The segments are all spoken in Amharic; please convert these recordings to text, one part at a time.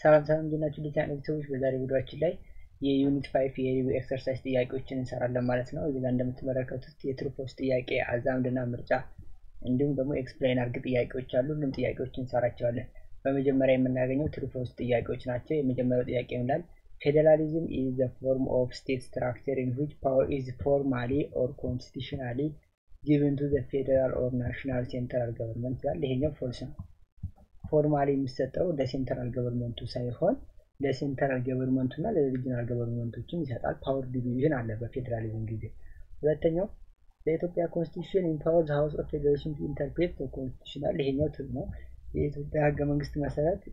ሰላም ሰላም እንዲናችሁ ዲዛይን ቤተሰቦች፣ በዛሬ ቪዲዮችን ላይ የዩኒት ፋይቭ የሪቪው ኤክሰርሳይዝ ጥያቄዎችን እንሰራለን ማለት ነው። እዚህ ጋር እንደምትመለከቱት የትሩ ፎልስ ጥያቄ፣ አዛምድና ምርጫ እንዲሁም ደግሞ ኤክስፕላይን አርግ ጥያቄዎች አሉ። ሁሉም ጥያቄዎች እንሰራቸዋለን። በመጀመሪያ የምናገኘው ትሩ ፎልስ ጥያቄዎች ናቸው። የመጀመሪያው ጥያቄ ይላል ፌዴራሊዝም ኢዝ ዘ ፎርም ኦፍ ስቴት ስትራክቸር ኢን ዊች ፓወር ኢዝ ፎርማሊ ኦር ኮንስቲቱሽናሊ ጊቭን ቱ ዘ ፌዴራል ኦር ናሽናል ሴንትራል ገቨርንመንት ይላል። ይሄኛው ፎልስ ነው። ፎርማሊ የሚሰጠው ለሴንትራል ገቨርንመንቱ ሳይሆን ለሴንትራል ገቨርንመንቱ እና ለሪጂናል ገቨርንመንቶችም ይሰጣል። ፓወር ዲቪዥን አለ በፌዴራሊዝም ጊዜ። ሁለተኛው ለኢትዮጵያ ኮንስቲቱሽን ኢምፓወር ሃውስ ኦፍ ፌዴሬሽን ቱ ኢንተርፕሬት ኮንስቲቱሽናል። ይሄኛው ትብ ነው። የኢትዮጵያ ህገ መንግስት መሰረት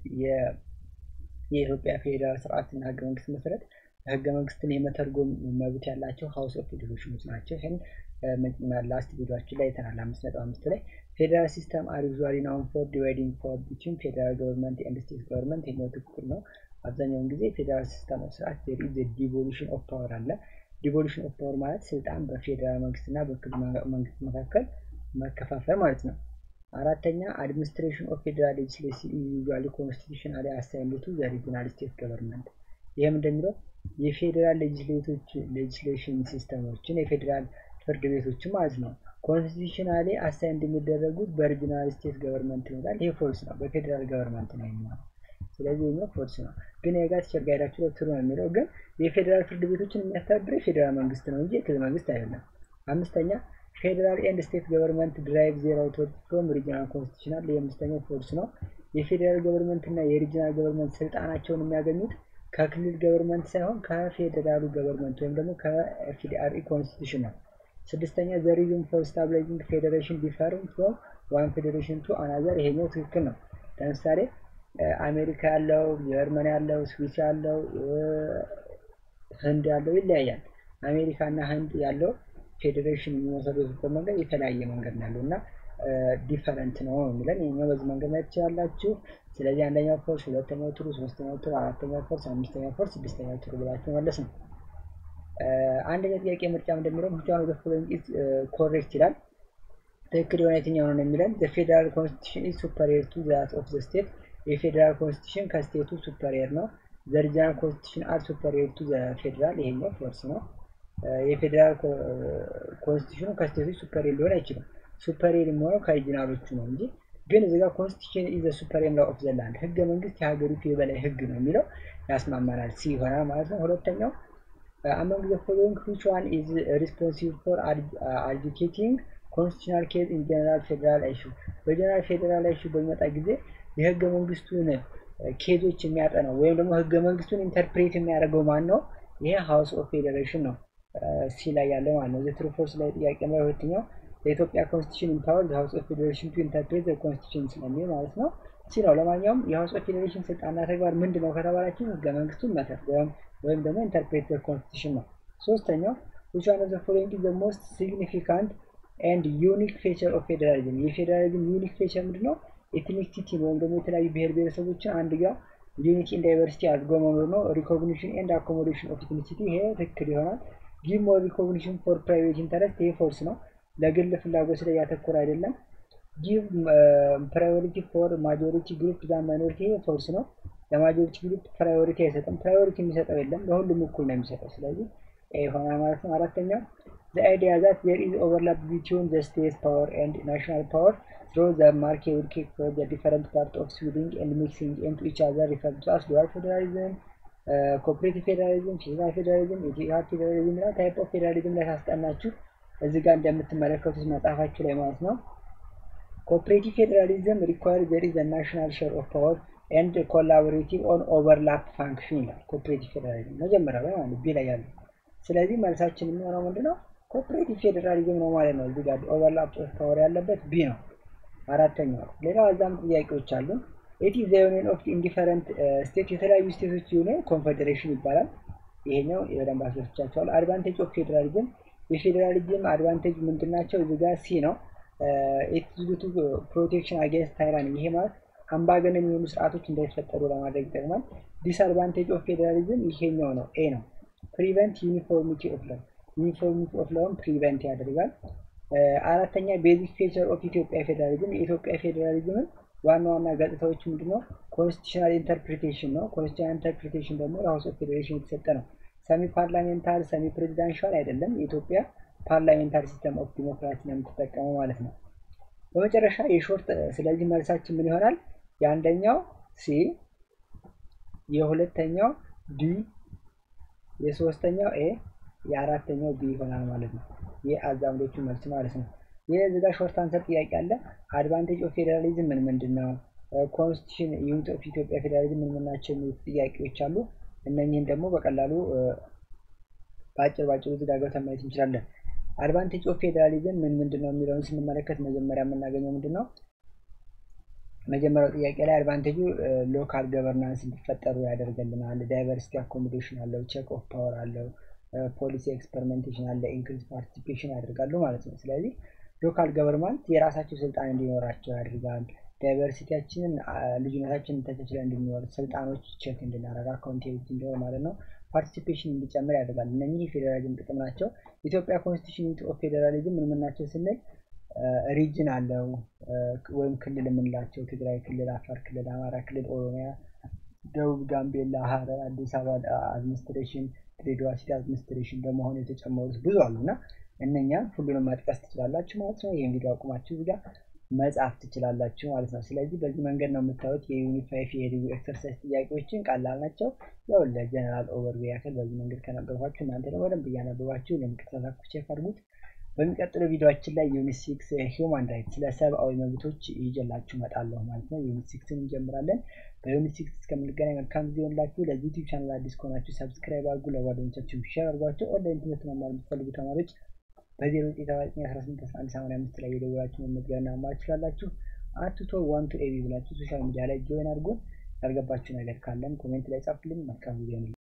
የኢትዮጵያ ፌዴራል ስርዓትና ህገ መንግስት መሰረት ህገ መንግስትን የመተርጎም መብት ያላቸው ሀውስ ኦፍ ፌዴሬሽኖች ናቸው። ይህን ላስት ቪዲዮችን ላይ አይተናል። አምስት ነጥብ አምስት ላይ ፌዴራል ሲስተም አር ዩዥዋሊ ናውን ፎር ዲቫይዲንግ ፓወር ቢትዊን ፌዴራል ገቨርንመንት ኤንድ ስቴት ገቨርንመንት። ይሄኛው ትክክል ነው። አብዛኛውን ጊዜ ፌዴራል ሲስተም ኦፍ ስርዓት ዜር ኢዝ ዲቮሉሽን ኦፍ ፓወር አለ። ዲቮሉሽን ኦፍ ፓወር ማለት ስልጣን በፌዴራል መንግስትና በክልል መንግስት መካከል መከፋፈል ማለት ነው። አራተኛ አድሚኒስትሬሽን ኦፍ ፌዴራል ሌጅስሌሽን ዩዥዋሊ ኮንስቲቱሽናሊ አሳይንድ ቱ ዘ ሪጂናል ስቴት ገቨርንመንት። ይህም እንደሚለው የፌዴራል ሌጅስሌቶች ሌጅስሌሽን ሲስተሞችን የፌዴራል ፍርድ ቤቶችን ማለት ነው ኮንስቲቱሽናሊ አሳይንድ የሚደረጉት በሪጂናል ስቴት ገቨርንመንት ይሆናል። ይሄ ፎልስ ነው፣ በፌዴራል ገቨርንመንት ነው የሚሆነው። ስለዚህ ይሄኛው ፎልስ ነው። ግን የጋት ቸርጋይዳችሁ ላይ ትሩ ነው የሚለው ግን የፌዴራል ፍርድ ቤቶችን የሚያስተዳድረው የፌዴራል መንግስት ነው እንጂ የክልል መንግስት አይደለም። አምስተኛ ፌዴራል ኤንድ ስቴት ገቨርንመንት ድራይቭ ዜር አውቶሪቲ ፍሮም ሪጂናል ኮንስቲቱሽናል። የአምስተኛው ፎልስ ነው። የፌዴራል ገቨርንመንት እና የሪጂናል ገቨርንመንት ስልጣናቸውን የሚያገኙት ከክልል ገቨርንመንት ሳይሆን ከፌዴራሉ ገቨርንመንት ወይም ደግሞ ከኤፍዲአርኢ ኮንስቲቱሽን ነው። ስድስተኛ ዘ ሪዝን ፎር ስታብላይዚንግ ፌዴሬሽን ዲፈሪንግ ፍሮም ዋን ፌዴሬሽን ቱ አናዘር። ይሄኛው ትክክል ነው። ለምሳሌ አሜሪካ ያለው፣ ጀርመን ያለው፣ ስዊስ ያለው፣ ህንድ ያለው ይለያያል። አሜሪካ እና ህንድ ያለው ፌዴሬሽን የሚመሰረቱበት መንገድ የተለያየ መንገድ ነው ያለው እና ዲፈረንት ነው የሚለን ይሄኛው በዚህ መንገድ ላይ ትችላላችሁ። ስለዚህ አንደኛው ፎርስ፣ ሁለተኛው ትሩ፣ ሶስተኛው ትሩ፣ አራተኛው ፎርስ፣ አምስተኛው ፎርስ፣ ስድስተኛው ትሩ ብላችሁ መለስ ነው። አንደኛ ጥያቄ ምርጫ እንደሚለው ምርጫውን ወደ ፎሎዊንግ ኢዝ ኮሬክት ይላል። ትክክል የሆነ የትኛው ነው የሚለን ዘ ፌዴራል ኮንስቲቱሽን ኢዝ ሱፐሪየር ቱ ዛት ኦፍ ዘ ስቴት። የፌዴራል ኮንስቲቱሽን ከስቴቱ ሱፐሪየር ነው። ዘ ሪጂናል ኮንስቲቱሽን አር ሱፐሪየር ቱ ዘ ፌዴራል። ይሄኛው ፎርስ ነው። የፌዴራል ኮንስቲቱሽኑ ከስቴቶች ሱፐሪየር ሊሆን አይችልም። ሱፐሪየር የሚሆነው ከሪጂናሎቹ ነው እንጂ ግን እዚህ ጋር ኮንስቲቱሽን ኢዝ ዘ ሱፐሪየር ላው ኦፍ ዘ ላንድ ህገ መንግስት የሀገሪቱ የበላይ ህግ ነው የሚለው ያስማማናል። ሲ ይሆናል ማለት ነው። ሁለተኛው አመንግ ዘ ፎሎዊንግ ዊች ዋን ኢዝ ሪስፖንሲብል ፎር አድጁኬቲንግ ኮንስቲቱሽናል ኬዝ ኢን ጀነራል ፌዴራል ኢሹ። በጀነራል ፌዴራል ኢሹ በሚመጣ ጊዜ የህገ መንግስቱን ኬዞች የሚያጠነው ወይም ደግሞ ህገ መንግስቱን ኢንተርፕሬት የሚያደርገው ማን ነው? ይሄ ሀውስ ኦፍ ፌዴሬሽን ነው። ሲ ላይ ያለ ማለት ነው። ትሩ ፎርስ ላይ ጥያቄ ላይ ሁለተኛው የኢትዮጵያ ኮንስቲቱሽን ኢምፓወር የሀውስ ኦፍ ፌዴሬሽን ቱ ኢንተርፕሬት ኮንስቲቱሽን ስለሚል ማለት ነው። ሲ ነው። ለማንኛውም የሀውስ ኦፍ ፌዴሬሽን ስልጣንና ተግባር ምንድን ነው ከተባላችሁ ህገ መንግስቱን መተርጎም ወይም ደግሞ ኢንተርፕሬት ኮንስቲቱሽን ነው። ሶስተኛው ዊች ዋን ኦፍ ዘ ፎሎዊንግ ኢዝ ዘ ሞስት ሲግኒፊካንት ኤንድ ዩኒክ ፌቸር ኦፍ ፌዴራሊዝም። የፌዴራሊዝም ዩኒክ ፌቸር ምንድን ነው? ኤትኒክሲቲ ወይም ደግሞ የተለያዩ ብሔር ብሔረሰቦችን አንድ ጋር ዩኒቲ ኢን ዳይቨርሲቲ አድርጎ መኖር ነው። ሪኮግኒሽን ኤንድ አኮሞዴሽን ኦፍ ኤትኒሲቲ ይሄ ትክክል ይሆናል። ጊቭ ሞር ሪኮግኒሽን ፎር ፕራይቬት ኢንተረስት ይሄ ፎርስ ነው። ለግል ፍላጎት ላይ ያተኮረ አይደለም። ጊቭ ፕራዮሪቲ ፎር ማጆሪቲ ግሩፕ ዛ ማይኖሪቲ ይሄ ፎርስ ነው። ለማጆሪቲ ግሩፕ ፕራዮሪቲ አይሰጥም። ፕራዮሪቲ የሚሰጠው የለም፣ ለሁሉም እኩል ነው የሚሰጠው። ስለዚህ ይሆናል ማለት ነው። አራተኛው the idea that there is overlap between the state power and national power through the market will kick for the different part of switching and mixing into each other referred to as dual federalism, uh, cooperative federalism, federal federalism, ኢትዮጵያ ፌዴራሊዝም እና ታይፕ ኦፍ ፌዴራሊዝም ላይ ታስጠናችሁ እዚህ ጋር እንደምትመለከቱት መጽሐፋችሁ ላይ ማለት ነው። ኮኦፕሬቲቭ ፌዴራሊዝም ሪኳየር ዘር ኢዝ ናሽናል ሼር ኦፍ ፓወር ኤንድ ኮላቦሬቲቭ ኦን ኦቨርላፕ ፋንክሽን ይላል። ኮኦፕሬቲቭ ፌዴራሊዝም መጀመሪያ ላይ ማለት ቢ ላይ ያለው። ስለዚህ መልሳችን የሚሆነው ምንድነው? ኮኦፕሬቲቭ ፌዴራሊዝም ነው ማለት ነው። እዚህ ጋር ኦቨርላፕ ኦፍ ፓወር ያለበት ቢ ነው። አራተኛው ሌላው አዛም ጥያቄዎች አሉ። ኢት ኢዝ ዘ ዩኒየን ኦፍ ኢንዲፈረንት ስቴት የተለያዩ ስቴቶች ዩኒየን ኮንፌዴሬሽን ይባላል። ይሄኛው የደንብ አስረድቻቸዋለሁ። አድቫንቴጅ ኦፍ ፌዴራሊዝም የፌዴራሊዝም አድቫንቴጅ ምንድን ናቸው? እዚህ ጋር ሲ ነው። ኢትስ ቱ ፕሮቴክሽን አጌንስት ታይራኒ ይሄ ማለት አምባገነን የሆኑ ስርዓቶች እንዳይፈጠሩ ለማድረግ ይጠቅማል። ዲስአድቫንቴጅ ኦፍ ፌዴራሊዝም ይሄኛው ነው፣ ኤ ነው። ፕሪቨንት ዩኒፎርሚቲ ኦፍ ለው ዩኒፎርሚቲ ኦፍ ለውን ፕሪቨንት ያደርጋል። አራተኛ ቤዚክ ፌቸር ኦፍ ኢትዮጵያ ፌዴራሊዝም የኢትዮጵያ ፌዴራሊዝምን ዋና ዋና ገጽታዎች ምንድነው? ኮንስቲቱሽናል ኢንተርፕሪቴሽን ነው። ኮንስቲቱሽናል ኢንተርፕሪቴሽን ደግሞ ለሀውስ ኦፍ ፌዴሬሽን የተሰጠ ነው። ሰሚ ፓርላሜንታሪ ሰሚ ፕሬዚዳንሻል አይደለም። የኢትዮጵያ ፓርላሜንታሪ ሲስተም ኦፍ ዲሞክራሲ ነው የምትጠቀመው ማለት ነው። በመጨረሻ የሾርት ስለዚህ መልሳችን ምን ይሆናል? የአንደኛው ሲ፣ የሁለተኛው ዲ፣ የሶስተኛው ኤ፣ የአራተኛው ቢ ይሆናል ማለት ነው። የአዛምዶቹ መልስ ማለት ነው። ይህ እዚህ ጋር ሾርት አንሰር ጥያቄ አለ። አድቫንቴጅ ኦፍ ፌዴራሊዝም ምን ምንድን ነው? ኮንስቲቱሽን ዩኒት ኦፍ ኢትዮጵያ ፌዴራሊዝም ምን ምን ናቸው የሚሉት ጥያቄዎች አሉ። እነኚህን ደግሞ በቀላሉ በአጭር ባጭሩ እዚህ ጋር ገብተን ማየት እንችላለን። አድቫንቴጅ ኦፍ ፌዴራሊዝም ምን ምንድን ነው የሚለውን ስንመለከት መጀመሪያ የምናገኘው ምንድን ነው? መጀመሪያው ጥያቄ ላይ አድቫንቴጁ ሎካል ገቨርናንስ እንዲፈጠሩ ያደርገልናል። ዳይቨርሲቲ አኮሞዴሽን አለው፣ ቼክ ኦፍ ፓወር አለው፣ ፖሊሲ ኤክስፐሪሜንቴሽን አለ፣ ኢንክሪዝ ፓርቲሲፔሽን ያደርጋሉ ማለት ነው። ስለዚህ ሎካል ገቨርንመንት የራሳቸው ስልጣን እንዲኖራቸው ያደርጋል። ዳይቨርሲቲያችንን ልዩነታችንን ተቻችለን እንድንኖር ስልጣኖች ቼክ እንድናደርግ አካውንቴቢሊቲ እንዲሆን ማለት ነው። ፓርቲሲፔሽን እንዲጨምር ያደርጋል። እነኚህ የፌዴራሊዝም ጥቅም ናቸው። ኢትዮጵያ ኮንስቲቱሽን ዩኒት ኦፍ ፌዴራሊዝም ምን ምን ናቸው ስንል ሪጅን አለው ወይም ክልል የምንላቸው ትግራይ ክልል፣ አፋር ክልል፣ አማራ ክልል፣ ኦሮሚያ፣ ደቡብ፣ ጋምቤላ፣ ሀረር፣ አዲስ አበባ አድሚኒስትሬሽን፣ ድሬዳዋ ሲቲ አድሚኒስትሬሽን በመሆኑ የተጨመሩት ብዙ አሉ እና እነኛን ሁሉንም መጥቀስ ትችላላችሁ ማለት ነው። ይህን ቪዲዮ አቁማችሁ እዚህ ጋር መጻፍ ትችላላችሁ ማለት ነው። ስለዚህ በዚህ መንገድ ነው የምታዩት የዩኒት ፋይቭ የሪቪው ኤክሰርሳይዝ ጥያቄዎችን ቀላል ናቸው። ያው ለጀነራል ኦቨርቪው ያክል በዚህ መንገድ ከነበርኳችሁ እናንተ ደግሞ በደንብ እያነበባችሁ ለሚከታተላችሁ ቼክ አድርጉት። በሚቀጥለው ቪዲዮችን ላይ ዩኒት ሲክስ ሂውማን ራይት ስለ ሰብአዊ መብቶች ይዤላችሁ እመጣለሁ ማለት ነው። ዩኒት ሲክስን እንጀምራለን። በዩኒት ሲክስ እስከምንገናኝ መልካም ጊዜ ይሆንላችሁ። ለዚህ ዩቲዩብ ቻናል አዲስ ከሆናችሁ ሰብስክራይብ አድርጉ፣ ለጓደኞቻችሁ ሼር አድርጓቸው። ኦንላይን ትምህርት መማር የምትፈልጉ ተማሪዎች በዜሮ ዘጠኝ ሰባ ዘጠኝ አስራ ስምንት አስራ አንድ ሰማንያ አምስት ላይ የደወላችሁ መመዝገቢያና መማር ትችላላችሁ። አትቶ ዋን ቱ ኤቢ ብላችሁ ሶሻል ሚዲያ ላይ ጆይን አድርጉን። ያልገባችሁ ነገር ካለም ኮሜንት ላይ ጻፉልን። መልካም ጊዜ ነው።